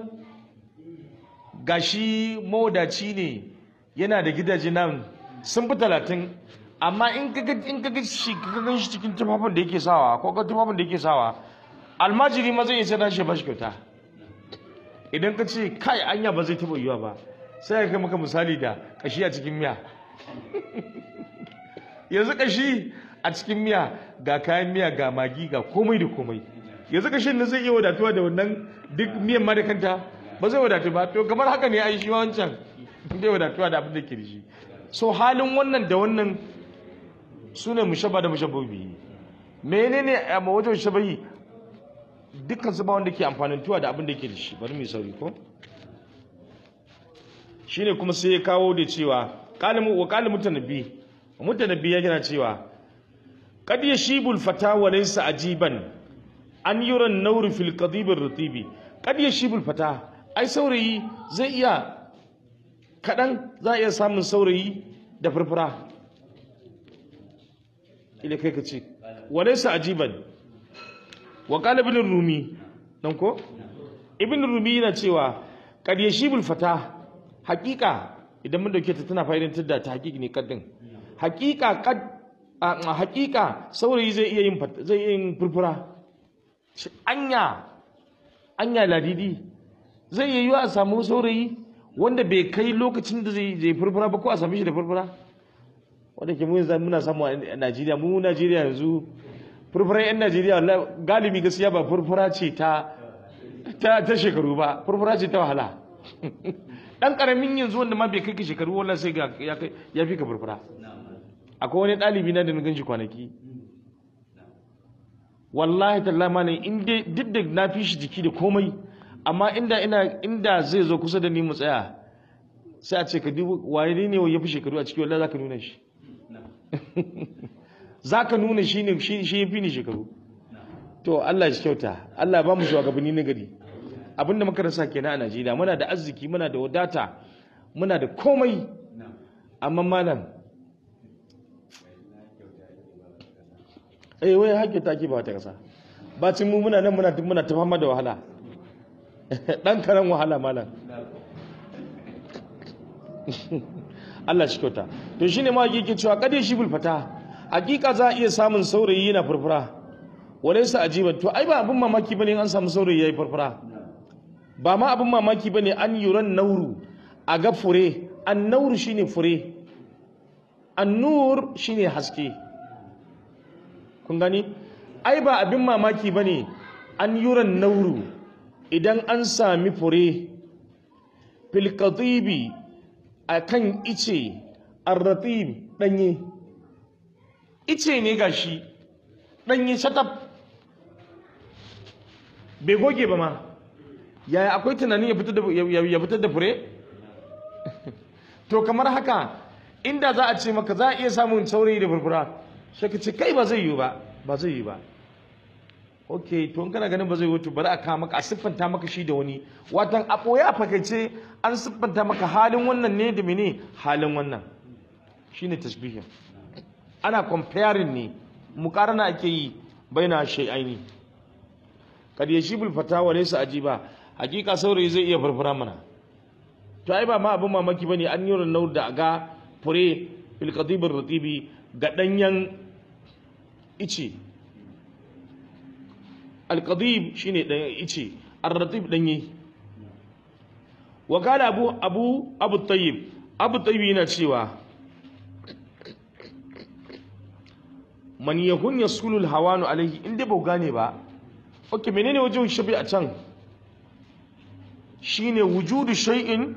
gashi mawadaci ne yana da gidaje nan sun fi talatin amma in ka ga shi ka gan shi cikin tufafin da yake sawa ko ka tufafin da yake sawa almajiri ma zai iya sai shi ba shi kyauta idan ka ce kai anya ba zai taɓa yiwa ba sai ya kai maka misali da kashi a cikin miya yanzu kashi a cikin miya ga kayan miya ga magi ga komai da komai yanzu kashin nan zai iya wadatuwa da wannan duk miyan ma da kanta ba zai wadatu ba to kamar haka ne ai shi wancan zai wadatuwa da abin da ke da shi so halin wannan da wannan su ne mushabba da mushabbobi menene a wajen shabahi dukkan su ba wanda ke amfanin tuwa da abin da ke da shi bari mu sauri ko shine kuma sai ya kawo da cewa qalimu wa qalimu mutanabbi mutanabbi ya gina cewa qad yashibul fata wa laysa ajiban an yuran nauri fil qadib ar-ratibi qad yashibul fata ai saurayi zai iya kadan za a iya samun saurayi da furfura ila kai ka ce wa laysa ajiban wa qala ibn rumi dan ko ibn rumi yana cewa qad yashibul fata haqiqa idan mun dauke ta tana fa'idantar da ta haqiqi ne kaddin haqiqa kad a haqiqa saurayi zai iya yin zai iya yin furfura anya anya ladidi zai yi a samu saurayi wanda bai kai lokacin da zai zai furfura ba ko a same shi da furfura wanda ke mun zan muna samu a Najeriya mu Najeriya yanzu furfuran yan Najeriya galibi gaskiya ba furfura ce ta ta ta shekaru ba furfura ce ta wahala dan karamin yanzu wanda ma bai kai ka shekaru wallahi sai ga ya kai ya fi ka furfura akwai wani ɗalibi na da na ganshi kwanaki wallahi tallahi ma in dai duk da na fi shi jiki da komai amma inda ina inda zai zo kusa da ni mu tsaya sai a ce ka dubu waye ne ya fi shekaru a ciki wallahi zaka nuna shi zaka nuna shi ne shi shi yafi ni shekaru to Allah shi kyauta Allah ba mu shugabanni na gari abinda muka rasa kenan a Najeriya muna da arziki muna da wadata muna da komai amma malam eh wai hakki take ba ta kasa bacin mu muna nan muna muna ta fama da wahala dan karan wahala malam Allah shi kyauta to shine ma yake cewa kadai shi bulfata hakika za a iya samun saurayi yana furfura walaysa ajiban to ai ba abin mamaki bane an samu saurayi yayi furfura ba ma abin mamaki bane an yuran nauru a ga fure an nauru shine fure an nur shine haske kun gani ai ba abin mamaki bane an yuran nauru idan an sami fure fil qatibi akan ice arratib danye ice ne gashi danye shatab bai goge ba ma yaya akwai tunanin ya fitar da ya fitar da fure to kamar haka inda za a ce maka za a iya samun saurayi da furfura sai ka ce kai ba zai yi ba ba zai yi ba ok to in kana ganin ba zai wuce bari a kawo maka a siffanta maka shi da wani watan a ɓoye a fakaice an siffanta maka halin wannan ne da mene halin wannan shine tashbihin ana comparing ne mukarana ake yi baina shay'aini kad yashibul fatawa laysa ajiba hakika saurayi zai iya furfura mana to ai ba ma abin mamaki bane an yi ranar da ga fure fil qadibir ratibi ga danyen ice alqadib shine dan ice ar-ratib danye wa qala abu abu abu tayyib abu tayyib yana cewa man yakun yasulul hawanu alaihi inda ba gane ba okay menene wajen shabi a can shine wujudu shay'in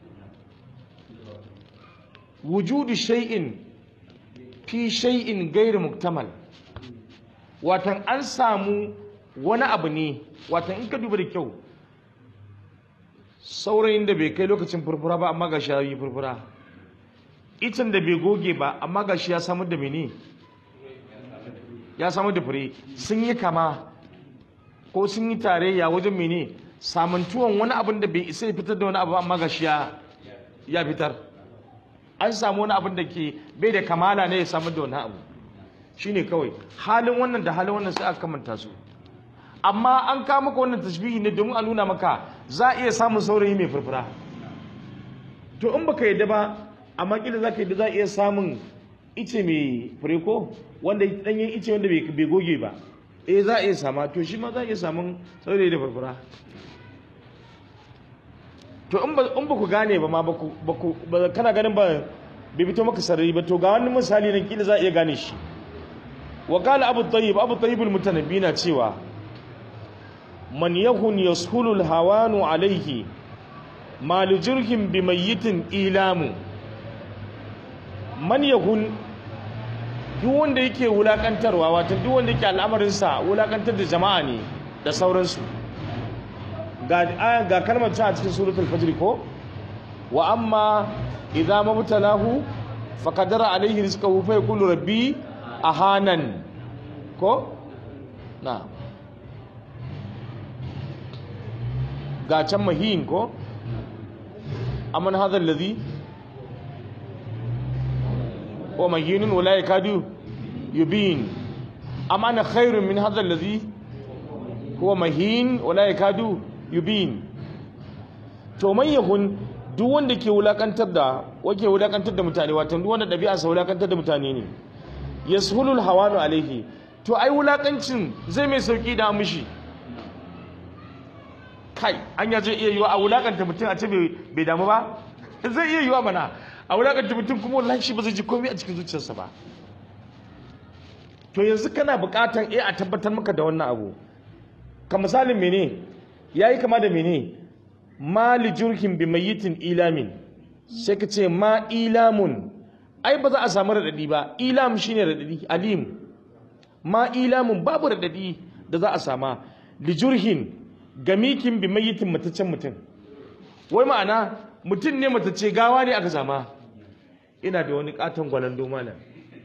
wujudu shay'in fi shay'in gairu muktamal watan an samu wani abu ne watan in ka duba da kyau saurayin da bai kai lokacin furfura ba amma gashi ya yi furfura itin da bai goge ba amma gashi ya samar da mene ya samar da fure sun yi kama ko sun yi tarayya wajen mene samantuwan wani abin da bai isa ya fitar da wani abu amma gashi ya ya fitar an samu wani abin da ke bai da kamala ne ya samar da wani abu shine kawai halin wannan da halin wannan sai aka kamanta su amma an kawo maka wannan tashbihi ne domin a nuna maka za a iya samun saurayi mai furfura to in baka yadda ba amma kila za ka yadda za a iya samun ice mai fure ko wanda danyen ice wanda bai goge ba eh za a iya sama to shi ma za a iya samun saurayi da furfura to in ba ku gane ba ma ba ku kana ganin ba bai fito maka sarari ba to ga wani misali nan kila za a iya gane shi wa qala abu tayyib abu tayyib al-mutanabbi na cewa man yakun yashulu al-hawanu alayhi ma li jirhin bi mayyitin ilamu man yakun duk wanda yake wulakantarwa wato duk wanda yake al'amarinsa wulakantar da jama'a ne da sauransu ga ga kalmar ta a cikin suratul fajr ko wa amma idza mabtalahu faqadara alayhi rizqahu fa yaqulu rabbi ahanan ko na ga can mahin ko amman hadha alladhi wa mahinun wala yakadu yubin amma ana khairun min hadha alladhi huwa mahin wala yakadu yubin to man yahun duk wanda ke wulakantar da wake wulakantar da mutane wato duk wanda dabi'a sa wulakantar da mutane ne yashulul hawanu alaihi to ai wulakancin zai mai sauki da mishi kai an ya zai iya yiwa a wulakanta mutum a ce bai damu ba zai iya yiwa mana a wulakanta mutum kuma wallahi shi ba zai ji komai a cikin zuciyarsa ba to yanzu kana bukatan eh a tabbatar maka da wannan abu ka misalin mene yayi kama da mene mali jurhin bi mayyitin ilamin sai ka ce ma ilamun ai ba za a samu radadi ba ilam shine radadi alim ma ilamun babu radadi da za a sama li jurhin gamikin bi mayyitin mataccen mutum wai ma'ana mutum ne matacce gawa ne aka sama ina da wani katon gwalando malam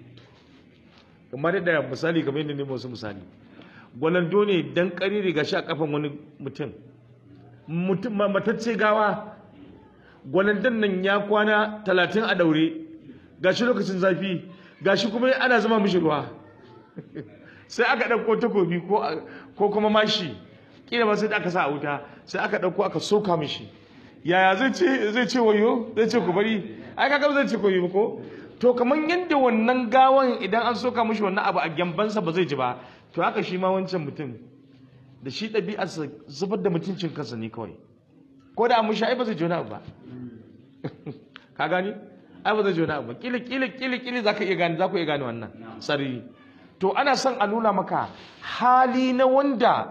kamar da misali kamar yadda ne wasu misali gwalando ne dan kari riga shi a kafan wani mutum mutum matacce gawa gwalandon nan ya kwana talatin a daure gashi lokacin zafi gashi kuma ana zama mishi ruwa sai aka ɗauko takobi ko kuma mashi kila ba sai aka sa a wuta sai aka ɗauko aka soka mishi yaya zai ce zai ce wayo zai ce ku bari ai kaga zai ce ku yi ko to kamar yadda wannan gawan idan an soka mishi wannan abu a gyambansa ba zai ji ba to haka shi ma wancan mutum da shi ɗabi'arsa zubar da mutuncin kansa ne kawai ko da an mushi ai ba zai ji wani abu ba ka gani ai ba zai ji wani abu ba kili kili kili kili zaka iya gane za ku iya gane wannan sarri to ana son a nuna maka hali na wanda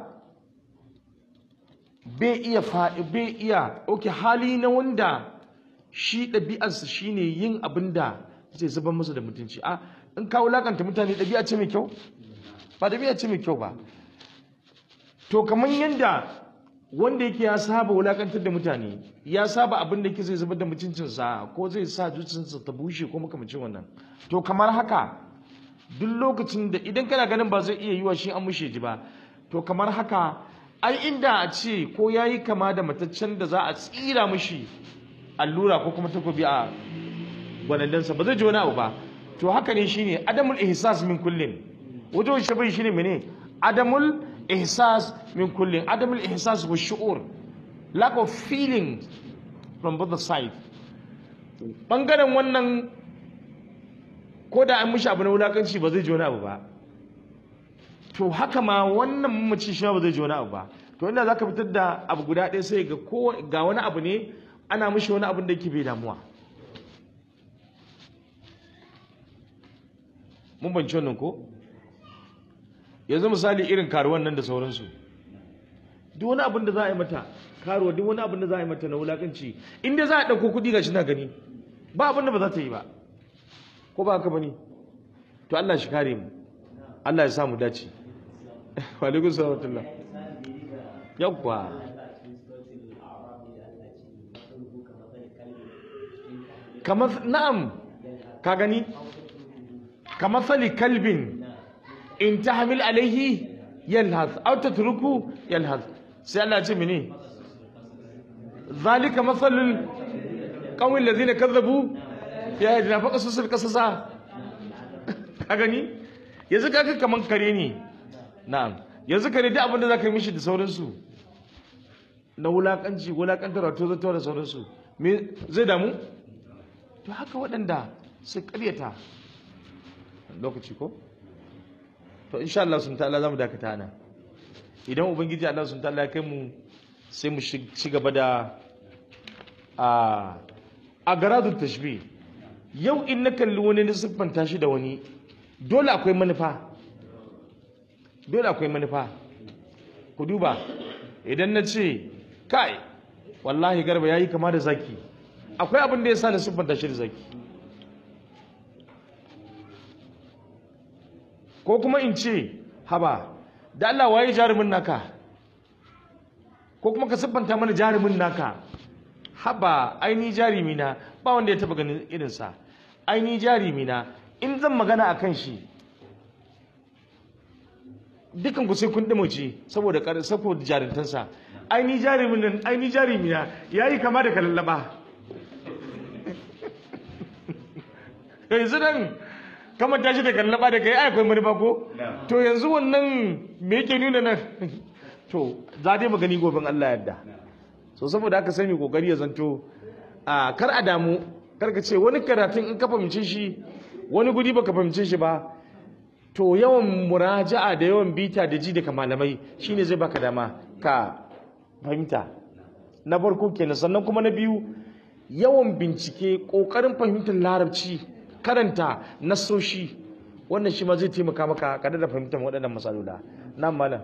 bai iya fa bai iya okay hali na wanda shi ɗabi'arsa shine yin abin da zai zubar masa da mutunci a in ka wulakanta mutane ɗabi'a ce mai kyau ba ɗabi'a ce mai kyau ba to kamar yadda wanda yake ya saba wulakantar da mutane ya saba abin da yake zai zubar da mutuncinsa ko zai sa zuciyarsa ta bushe ko makamacin wannan to kamar haka duk lokacin da idan kana ganin ba zai iya yi wa shi an mushe ji ba to kamar haka ai inda a ce ko ya yi kama da mataccen da za a tsira mishi allura ko kuma takobi a gwanandansa ba zai ji wani abu ba to haka ne shine adamul ihsas min kullin wajen shabai shine mene adamul ihsas min kullin adamul ihsas wa shu'ur lack of feeling from both side bangaren wannan ko da an mishi abu na wulakanci ba zai ji wani abu ba to haka ma wannan mamaci shi ma ba zai ji wani abu ba to inda zaka fitar da abu guda ɗaya sai ga ko ga wani abu ne ana mishi wani abin da yake bai damuwa mun banci wannan ko yanzu misali irin karuwan nan da sauransu duk wani abin da za a yi mata karuwa duk wani abin da za a yi mata na wulakanci inda za a ɗauko kuɗi ga shi na gani ba abin da ba za ta yi ba ko ba haka bane to Allah shi kare mu Allah ya sa mu dace wa alaikum salam yawwa kamar na'am ka gani kamar sali kalbin in tahmil alaihi yalhaz aw tatruku yalhaz sai Allah ya ce mene zalika masalul qawmi allazina kazzabu ya yi na faƙa susur ƙasasa ka gani yanzu ka kaman kare ne na'am yanzu kare duk abin da za ka yi mishi da sauransu na wulaƙanci wulaƙantar to zato da sauransu me zai damu to haka waɗanda su ƙaryata lokaci ko to insha Allah sun ta'ala za mu dakata ana idan ubangiji Allah sun ta'ala ya kai mu sai mu ci gaba da a a garadun tashbih yau in na kalli wani na siffanta shi da wani dole akwai manufa dole akwai manufa ku duba idan na ce kai wallahi garba ya yi kama da zaki akwai abin da ya sa na siffanta shi da zaki ko kuma in ce haba da Allah waye jarumin naka ko kuma ka siffanta mana jarumin naka haba aini jarumi na ba wanda ya taba ganin irinsa aini jarumi na in zan magana a kan shi dukan ku sai kun dimace saboda kar saboda jarintansa aini jarumin nan aini jarumi na yayi kama da kallaba yanzu nan kama tashi da kallaba da kai ai akwai manufa ko to yanzu wannan me yake nuna nan to za dai magani goben Allah yadda so saboda haka sai mu kokari ya zanto a kar a damu kar ka ce wani karatun in ka fahimce shi wani guri baka fahimce shi ba to yawan muraja'a da yawan bita da ji daga malamai shine zai baka dama ka fahimta na farko kenan sannan kuma na biyu yawan bincike kokarin fahimtar larabci karanta nassoshi wannan shi ma zai taimaka maka kada da fahimtar waɗannan matsaloli nan malam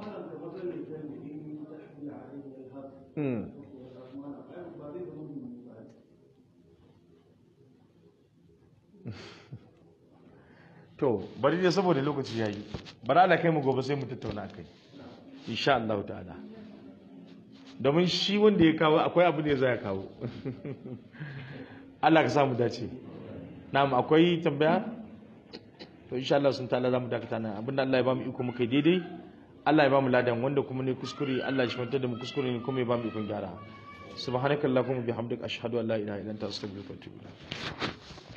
to bari dai saboda lokaci yayi bari Allah kai mu gobe sai mu tattauna kai insha Allah ta'ala domin shi wanda ya kawo akwai abu ne zai kawo Allah ka samu dace na'am akwai tambaya to insha Allah sun ta'ala zamu dakata nan abinda Allah ya bamu iko muka daidai Allah ya bamu ladan wanda kuma ne kuskure Allah shi mantar da mu kuskure ne kuma ya bamu ikon gyara subhanakallahumma bihamdika ashhadu an la ilaha illa anta astaghfiruka wa atubu ilaik